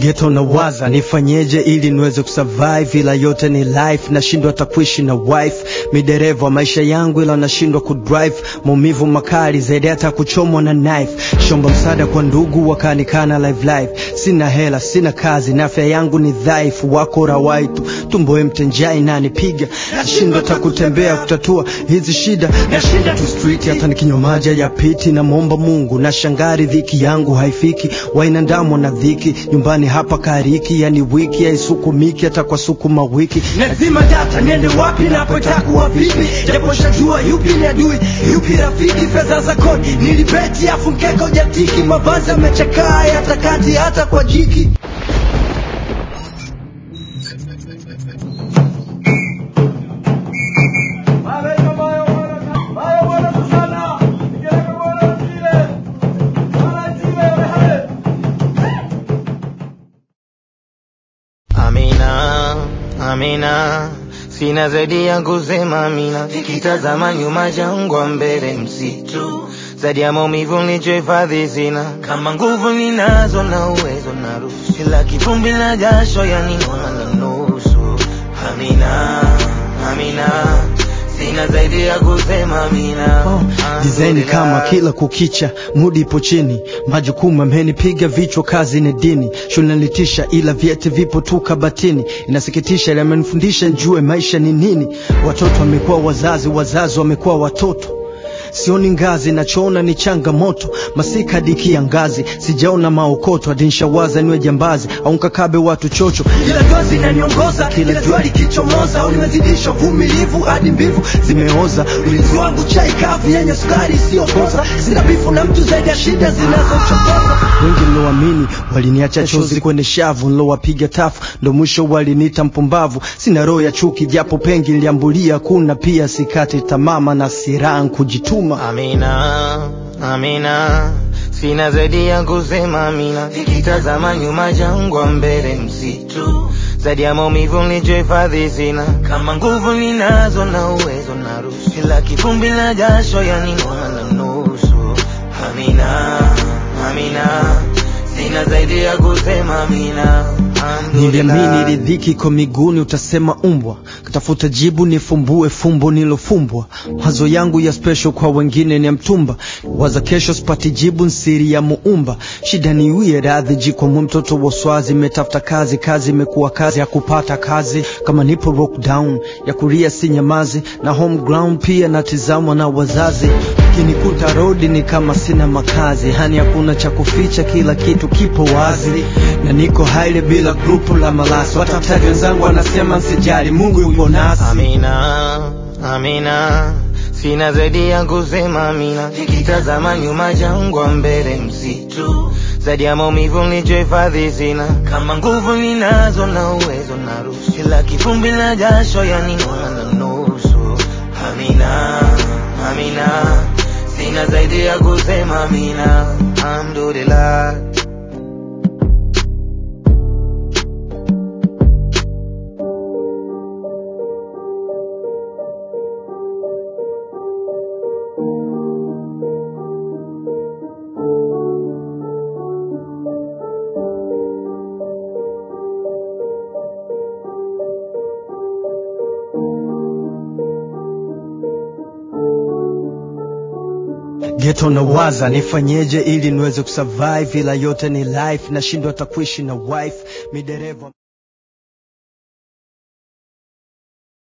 Geto na waza nifanyeje ili niweze kusurvive, ila yote ni life, nashindwa hata kuishi na wife. Midereva wa maisha yangu, ila nashindwa kudrive, maumivu makali zaidi hata kuchomwa na knife. Shomba msaada kwa ndugu wakanikana live live, sina hela, sina kazi na afya yangu ni dhaifu. Wako rawaitu tumbo mtenjai nanipiga, nashindwa hata kutembea kutatua hizi shida, nashinda tu street hata nikinywa maji ya piti. Namwomba Mungu na shangari, dhiki yangu haifiki, wainandamwa na dhiki nyumbani hapa kariki, yani wiki haisukumiki hata kwa sukuma wiki. Lazima data niende wapi napotakuwa vipi, japo shajua yupi ni adui yupi rafiki. Fedha za kodi nilibeti, afu mkeka ujatiki, mavazi yamechakaa hata kati hata kwa jiki. Amina, Amina, sina zaidi ya kusema Amina. Nikitazama nyuma jangwa, mbele msitu, zaidi ya maumivu nilichohifadhi sina. Kama nguvu ninazo na uwezo naruhusu, kila kivumbi na jasho yaninona na nusu. Amina, Amina, sina zaidi ya kusema Amina. Dizaini kama kila kukicha, mudi ipo chini, majukumu amenipiga vichwa, kazi ni dini, shule nilitisha, ila vyeti vipo tu kabatini. Inasikitisha, ila amenifundisha njue maisha ni nini. Watoto wamekuwa wazazi, wazazi wamekuwa watoto Sioni ngazi, nachoona ni changamoto. Masika dikia ngazi, sijaona maokoto. Hadi nishawaza niwe jambazi au nkakabe watu chocho, ila dozi inaniongoza kila jua likichomoza. Au nimezidisha uvumilivu hadi mbivu zimeoza. Ulinzi wangu chai kavu yenye sukari isiyokoza. Sina bifu na mtu zaidi ya shida zinazochokoza. Wengi niloamini waliniacha chozi kwenye shavu, nilowapiga tafu ndo mwisho waliniita mpumbavu. Sina roho ya chuki, japo pengi niliambulia kuna pia sikati tamama na siraha kujituma. Amina, Amina, sina zaidi ya kusema Amina. Nikitazama nyuma jangwa, mbele msitu, zaidi ya maumivu nilichohifadhi sina. Kama nguvu ninazo na uwezo naruhusu, kila kivumbi na jasho yaninona na nusu. Amina, Amina, sina zaidi ya kusema Amina. Niliamini ridhiki kwa miguuni, utasema umbwa. Katafuta jibu nifumbue fumbo nilofumbwa. Mawazo yangu ya special kwa wengine ni ya mtumba. Waza kesho sipati jibu, nsiri ya muumba. Shida ni wie radhi jikwamwe, mtoto wa swazi. Imetafuta kazi, kazi imekuwa kazi ya kupata kazi. Kama nipo lockdown ya kulia si nyamazi, na home ground pia natizamwa na wazazi. Ukinikuta rodi ni kama sina makazi, hani hakuna cha kuficha, kila kitu kipo wazi, na niko haile bila grupu la malasi. Watafutaji wenzangu wanasema nsijali, Mungu yupo nasi. Amina, Amina, sina zaidi ya kusema Amina. Nikitazama nyuma jangwa, mbele msitu, zaidi ya maumivu nilichohifadhi sina. Kama nguvu ninazo na uwezo naruhusu, kila kivumbi na jasho yaninona na nusu. Amina, Amina, sina zaidi ya kusema Amina. Alhamdulillah. Geto na waza nifanyeje ili niweze kusurvive, ila yote ni life, nashindwa hata kuishi na wife midereva